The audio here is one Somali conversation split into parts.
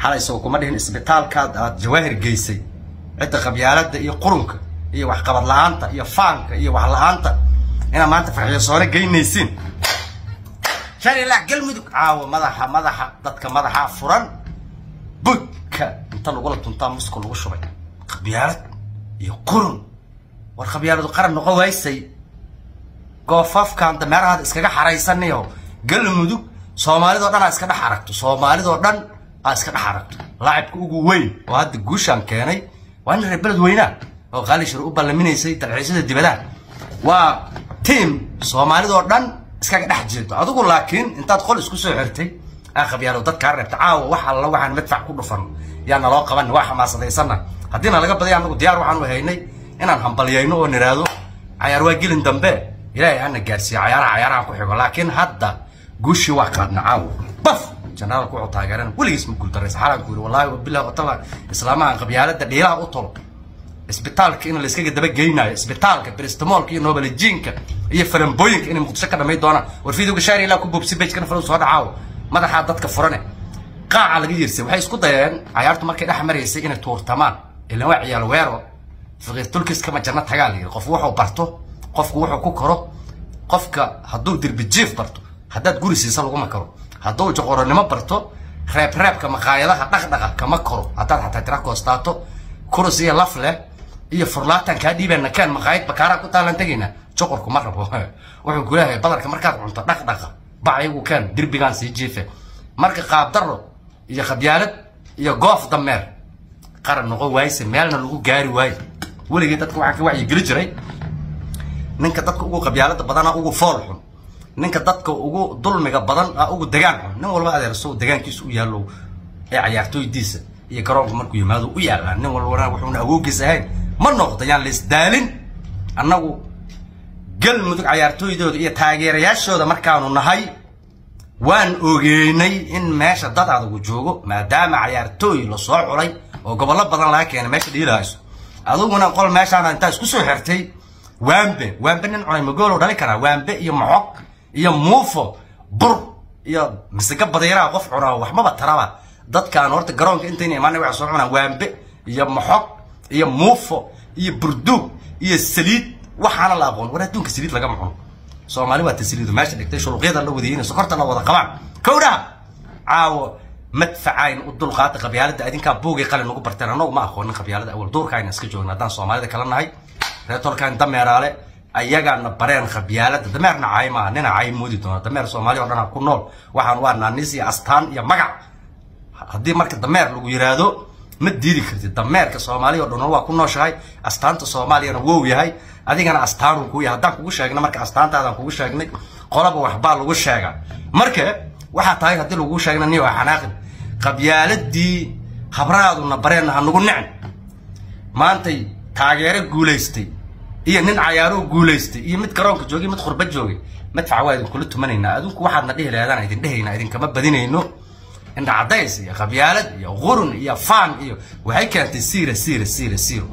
xalay soo kuma dhihin isbitaalkaad aad jawaahir geysay cidda qabyaaladda iyo qurunka iyo waxqabad la-aanta iyo faanka iyo wax la-aanta inaad maanta farxiyo soore geynaysiin shalilaa galmudug caawo madaxa madaxa dadka madaxa furan budka inta lagula tuntaa muska lagu shubay qabyaalad iyo qurun war qabyaaladu qaran noqon waysay goofafkan dameerahaad iskaga xaraysanayo galmudug soomaalidoo dhan aa iska dhex aragto soomaalidoo dhan aa iska dhex aragto laacibka ugu weyn oo hadda guushaan keenay waa nin reer beled weynaa oo qaalishir u ballaminaysay dalxiisyada dibadaha waa tiam soomaalidoo dhan iskaga dhex jeedo adigu laakiin intaad qol isku soo xirtay aa qabyaalo dadkaa reebta caawa wax alla waxaan madfac ku dhufan yaa naloo qaban waa xamaasadaysanna haddiina laga badaya anagu diyaar waxaanu haynay inaan hambalyayno oo niraado cayaar waa gelin dambe ilaahay hana gaarsiiyo cayaaraha cayaaraha ku xigo laakiin hadda guushii waa qaadna caawa baf generaalku wuxuu taageerana weligiis ma guuldaraysa xalaan ku yiri wallahi wabillahi watala islaamahan qabyaalada dhiilaha u tolo isbitaalka in la iskaga daba geynayo isbitaalka bristamolka iyo nobeljiinka iyo farambooyinka inay muqdisho ka dhamay doonaan war fiidowga shaari ilaa ku boobsi bejkana falow soo dhacaawo madaxaa dadka furane qaaca laga yirsay waxay isku dayeen cayaartu markay dhex maraysay inay tuurtamaan ilan waa ciyaal weero faqiir tulkiskama janno tagaa la yidhi qof wuxuu barto qofku wuxuu ku koro qofka hadduu dirbi jiif barto haddaad guri siisa laguma karo hadduu joqoronimo barto reebreebka maqaayadaha dhaqdhaqa kama koro haddaad xataa tira koostaato kurus iyo laf leh iyo furlaatan kaa dhiibana kaan maqaayad bakaaraa ku taalan tegaynaa joqorku ma rabo wuxuu ku leeyahay badarka markaad cunto dhaqdhaqa bacyagu kaan dirbigaan sii jiife marka qaabdaro iyo khabyaalad iyo goof dameer qaran noqon waayse meelna lagu gaari waayo weligii dadka waxaan ka wacyigeli jiray ninka dadka ugu qabyaalada badana ugu fool xun ninka dadka ugu dulmiga badan a ugu degaan xun nin walba adeerso degaankiisa u yaallo ee cayaartooydiisa iyo garoonka markuu yimaado u yaallaan nin walbana wuxuuna awoogiis ahayn ma noqdo yaan laisdaalin annagu galmudug cayaartooydooda iyo taageerayaashooda markaanu nahay waan ogeynay in meesha dad adagu joogo maadaama cayaartooy lasoo culay oo gobollo badan laga keenay meesha dhiilahayso adiguna qol meeshaana intaa isku soo xirtay waambe waambe nin cunay magoolow dhali karaa waambe iyo moxog iyo muufo bur iyo misiga badiiraha qof cunaa waxmaba taraba dadkaan horta garoonka intayna imaanay waxay soo cunaan waambe iyo moxog iyo muufo iyo burduug iyo saliid waxaana la aqoon war adduunka saliid lagama cuno soomaali waa tasliidu meesha dhigtay shuluqyada la wadayina sokorta la wada qabaan kowdhaha caawo madfacayn u dulqaata qabyaalada adinkaa buugay qalin ugu barteen annagu ma aqoonin qabyaalada awal duurkaayna iska joogna haddaan soomaalida kala nahay reetolkaan dameeraale ayagaana bareen qabyaalada dameerna caay maaha nina caay moodi doona dameer soomaali oo dhan ku nool waxaan waa naanis iyo astaan iyo magac haddii marka dameer lagu yiraahdo ma diidi kartid dameerka soomaaliya o dhan waa ku nooshahay astaanta soomaaliyana wow yahay adigana astaanuu ku yahay haddaan kugu sheegna marka astaantaadaan kugu sheegnay qolaba waxbaa lagu sheegaa marka waxaa tahay haddii lagu sheegna niyo xanaaqin qabyaaladii habraaduna bareenna ha nagu nicin maantay taageero guulaystay iyo nin cayaaroo guulaystay iyo mid garoonka joogay mid khurba joogay madfaca waa idinkula tumanaynaa adinku waxaadna dhihi lahaydaan idin dhehaynaa idinkama badinayno indha cadays iyo qabyaalad iyo qurun iyo faan iyo waxay keentay siira siira siira siiro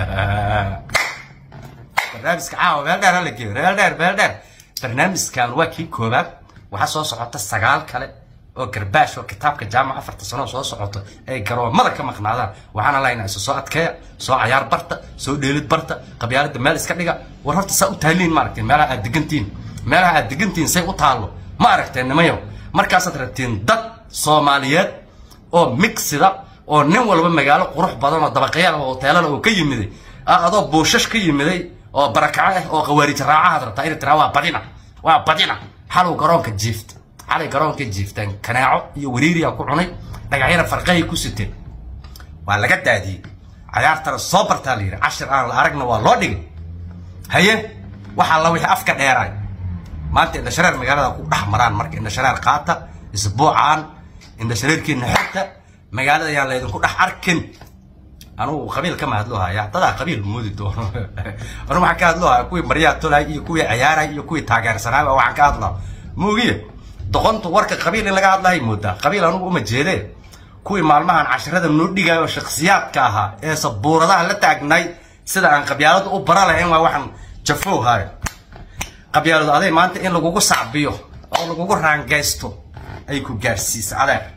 barnaamijka caawa meel dheer hala geeyo meel dheer meel dheer barnaamijkan waa kii koobaad waxaa soo socota sagaal kale oo garbaash oo kitaabka jaamac afarta sano soo socoto ay garoomada ka maqnaadaan waxaana lahaynaa isu soo adkeeya soo cayaar barta soo dheelid barta qabyaalada meel iska dhiga war horta saa u taaliin ma aragteen meelaha aad degantihin meelaha aad degantihin say u taallo ma aragteen nimayow markaasaad rabtiin dad soomaaliyeed oo migsida oo nin walba magaalo qurux badan oo dabaqyaal oo hoteelana oo ka yimiday adoo buushash ka yimiday oo barakaco ah oo qawaarij raacahaad rabtaa inay tiraa waa badina waa badina xalow garoonka jiifta xalay garoonka jiiftaan kanaaco iyo wariiriyaa ku cunay dhagacyana farqahay ku siteen waa laga daadiyey cayaartana soo bartaa la yidhi cashir aan la aragna waa loo dhigay haye waxaa la wixii afka dheeraay maanta indhashareer magaalada ku dhex maraan marka indhashareer qaata isbuucaan indhashareerkiina xirta magaalada ayaan laydinku dhex arkin anugu qabiil kama hadloo haya dadaa qabiil moodi doono anu waxaan ka hadloo haya kuwii maryaa tolay iyo kuwii ciyaaray iyo kuwii taageersanaaba waxaan ka hadlaa moogiye doqontu warka qabiil in laga hadlahay moodaa qabiil anugu uma jeedee kuwii maalmahan cashirada noo dhigayo shakhsiyaadka ahaa ee sabuuradaha la taagnay sida aan qabyaaladu u bara lahayn waa waxaan jafoow haayo qabyaaladu aday maanta in lagugu sacbiyo oo lagugu raangaysto ay ku gaarsiisa adeer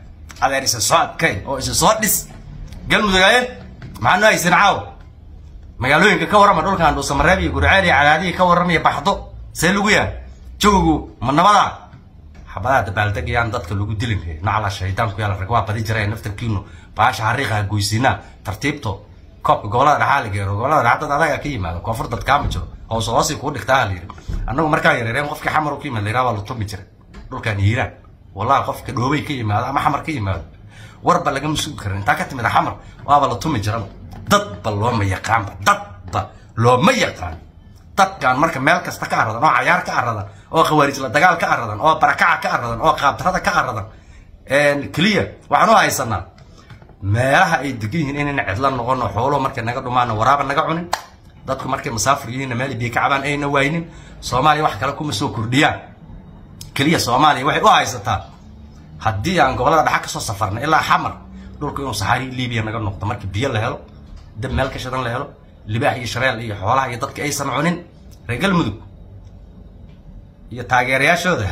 adeer isa soo adkay oo isa soo dhis galmudug aye maxaa noo haysan caawa magaalooyinka ka warrama dhulkan dhuusamareeb iyo gurceel iyo cadaadihi ka warramaya baxdo see lagu yahay jawigu ma nabadaa xabadaha dabaaldegayaan dadka lagu dilin nacla shaydaanku yaala rag waa badi jireen naftarkiinu baasha xariiqa goysiinaa tartiibto koobka gobolada dhaxaa la geero gobolada dhaxa dad adaga ka yimaado koonfur dad kaama jiro hoos hoosi kuu dhigtaa la yidhi annagu markaa yareereen qofkii xamar u ka yimaad layraa waa la tumi jiray dhulkaan hiiraan wallahi qofka dhoobay ka yimaado ama xamar ka yimaado warba lagama sugi karin intaa ka timid xamar waaba la tumi jiraba dadba looma yaqaanba dadba looma yaqaan dadkan marka meel kasta ka aradan oo cayaar ka aradan oo khawaarijla dagaal ka aradan oo barakaca ka aradan oo qaabdarada ka aradan keliya waxaan u haysanaa meelaha ay degan yihiin inayna cidla noqono xoolo markay naga dhumaano waraaba naga cunin dadku markay musaafir yihiinna meel biyo ka cabaan ayna waynin soomaaliya wax kale kuma soo kordhiyaan keliya soomaaliya waxay u haysataa haddii aan gobolada dhaxa kasoo safarna ilaa xamar dhulku inuu saxaari libiya naga noqdo marka biyo la helo dab meel ka shidan la helo libaax iyo shareel iyo xoolaha iyo dadka aysan cunin reer galmudug iyo taageerayaashooda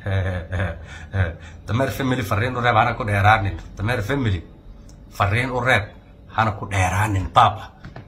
dameer family fariin u reeb hana ku dheeraanin dameer family fariin u reeb hana ku dheeraanin baaba